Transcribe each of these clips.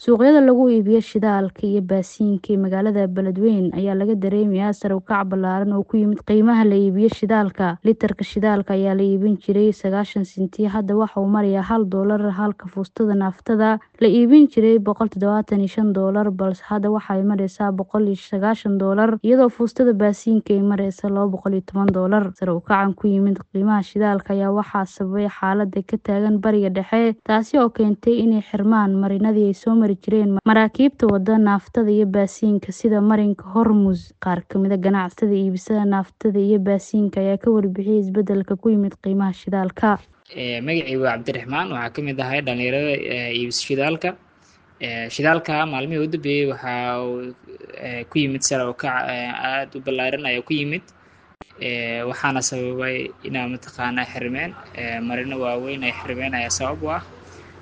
Suuqyada lagu iibiyo shidaalka iyo baasiinka ee magaalada Beledweyne ayaa laga dareemayaa sare u kac ballaaran oo ku yimid qiimaha la iibiyo shidaalka. Litirka shidaalka ayaa la iibin jiray sagaashan senti, hadda waxa uu marayaa hal doolar halka fuustada naaftada la iibin jiray boqol tadawatan iyo shan doolar balse hadda waxa ay maraysaa boqol iyo sagaashan doolar iyadoo fuustada baasiinka ay maraysa laba boqol iyo toban doolar. Sare u kacan ku yimid qiimaha shidaalka ayaa waxaa sababay xaaladda ka taagan Bariga Dhexe taasi oo keentay inay xirmaan marinadii ay soo mari jireen maraakiibta wada naaftada iyo baasiinka sida marinka Hormuz. Qaar ka mid ah ganacsatada iibsada naaftada iyo baasiinka ayaa ka warbixiyay isbeddelka ku yimid qiimaha shidaalka. magacaygu waa cabdiraxmaan waxaa ka mid ahay dhalinyarada iibisa shidaalka shidaalka maalmihii u dambeeyey waxaa uu ku yimid sare u kac aada u ballaaran ayaa ku yimid waxaana sababay inaa mataqaanaa xirmeen marino waaweyn ay xirmeen ayaa sabab u ah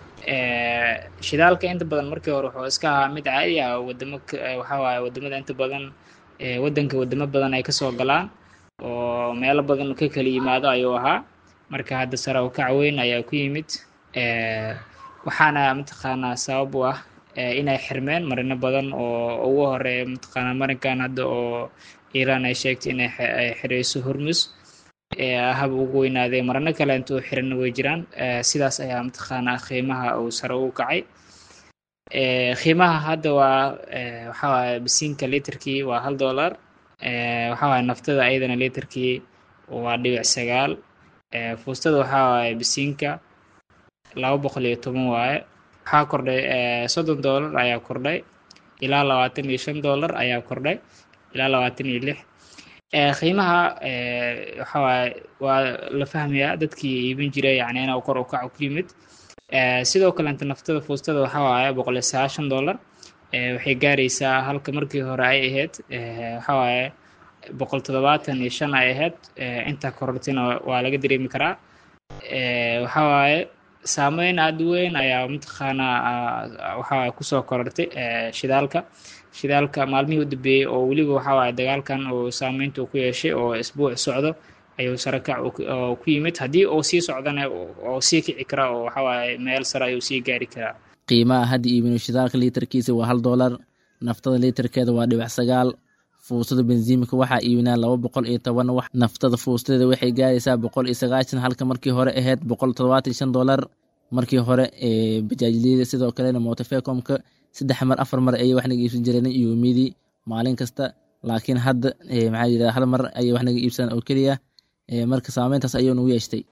shidaalka inta badan markii hore wuxuu iska ahaa mid caadi ah wadamo waxaa waaye wadamada inta badan waddanka wadamo badan ay kasoo galaan oo meelo badan ka kala yimaado ayuu ahaa marka hadda sare u kac weyn ayaa ku yimid waxaana mataqaanaa sabab u ah inay xirmeen marino badan oo ugu horeeya mataqaanaa marinkan hadda oo iiraan ay sheegtay inay xireyso hormus hab ugu weynaaday marino kale inta u xiran way jiraan sidaas ayaa mataqaanaa qiimaha uu sare ugu kacay qiimaha hadda waa waxaa waaye bisiinka litirkii waa hal dollar waxaa waaye naftada ayadana litirkii waa dhibic sagaal fuustada waxaa waaye bisiinka laba boqol iyo toban waaye waxaa kordhay soddon dollar ayaa kordhay ilaa labaatan iyo shan dollar ayaa kordhay ilaa labaatan iyo lix qiimaha waxaa waaye waa la fahmayaa dadkii iibin jiray yacni inuu kor u kac ku yimid sidoo kalenta naftada fuustada waxaa waaye boqol iyo sagaashan dollar waxay gaaraysaa halka markii hore ay ahayd waxaa waaye boqol toddobaatan iyo shan ay ahayd intaa korortina waa laga dareemi karaa waxaa waaye saameyn aada u weyn ayaa mataqaanaa waxaa kusoo korortay shidaalka shidaalka maalmihii u dambeeyey oo weliba waxaa waaye dagaalkan uu saameynta ku yeeshay oo isbuuc socdo ayuu sare kac oo ku yimid haddii uu sii socdana oo sii kici karaa oo waxaa waaye meel sare ayuu sii gaari karaa qiimaha hadda iibino shidaalka liitarkiisa waa hal doolar naftada liitarkeeda waa dhibic sagaal fuustada bensiimka waxaa iibinaa laba boqol iyo toban wax naftada fuustadeeda waxay gaaraysaa boqol iyo sagaashan halka markii hore ahayd boqol toddobaatan shan dollar markii hore bajaajliyada sidoo kalena motofecomka saddex mar afar mar ayay wax naga iibsan jireen yoomidii maalin kasta laakiin hadda maxaa yidhahda hal mar ayay wax naga iibsadaan oo keliya marka saameyntaas ayuu nagu yeeshtay